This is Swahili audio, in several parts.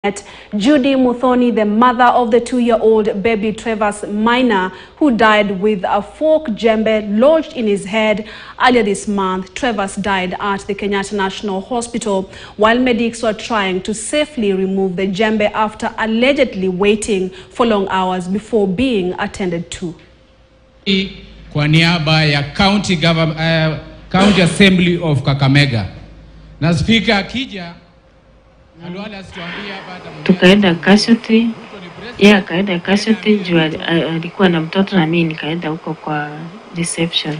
Judy Muthoni, the mother of the two-year-old baby Travis Minor, who died with a fork jembe lodged in his head earlier this month. Travis died at the Kenyatta National Hospital while medics were trying to safely remove the jembe after allegedly waiting for long hours before being attended to. Kwa niaba ya County, Government, uh, County Assembly of Kakamega na spika akija Alwala asituambie hapa hata mmoja. tukaenda casualty, Ruto ni president. yeye akaenda casualty juu ali- a- alikuwa na mtoto na mimi nikaenda huko kwa reception.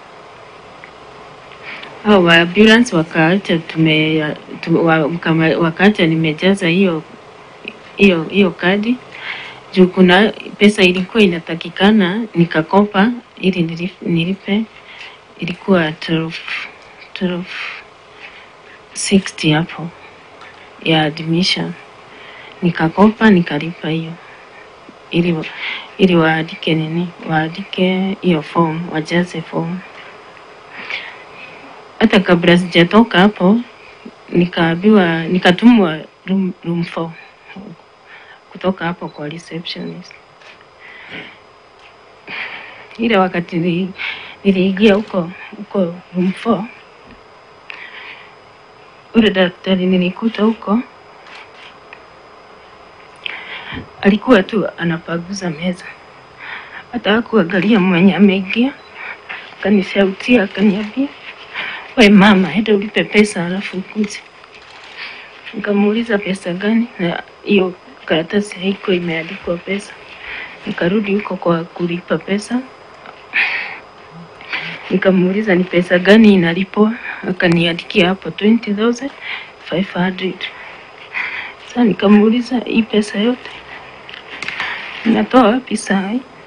Hao wa ambulance wakaacha tume, tume wa, kama, wakaacha nimejaza hiyo hiyo hiyo kadi juu kuna pesa ilikuwa inatakikana nikakopa ili nilif- nilipe, ilikuwa 12 12 60 hapo ya admission nikakopa nikalipa hiyo ili ili waandike nini waandike hiyo form wajaze form hata kabla sijatoka hapo nikaambiwa nikatumwa room, room 4 kutoka hapo kwa receptionist ile wakati nili- niliingia huko huko room 4 ule daktari nilikuta huko alikuwa tu anapaguza meza, hata hakuangalia mwenye ameingia. Akanishautia, akaniambia we mama, enda ulipe pesa halafu ukuje. Nikamuuliza pesa gani, na hiyo karatasi haikuwa imeandikwa pesa. Nikarudi huko kwa kulipa pesa, nikamuuliza ni pesa gani inalipwa, akaniandikia hapo 20,500. Sasa nikamuuliza hii pesa yote natoa wapi saa hii?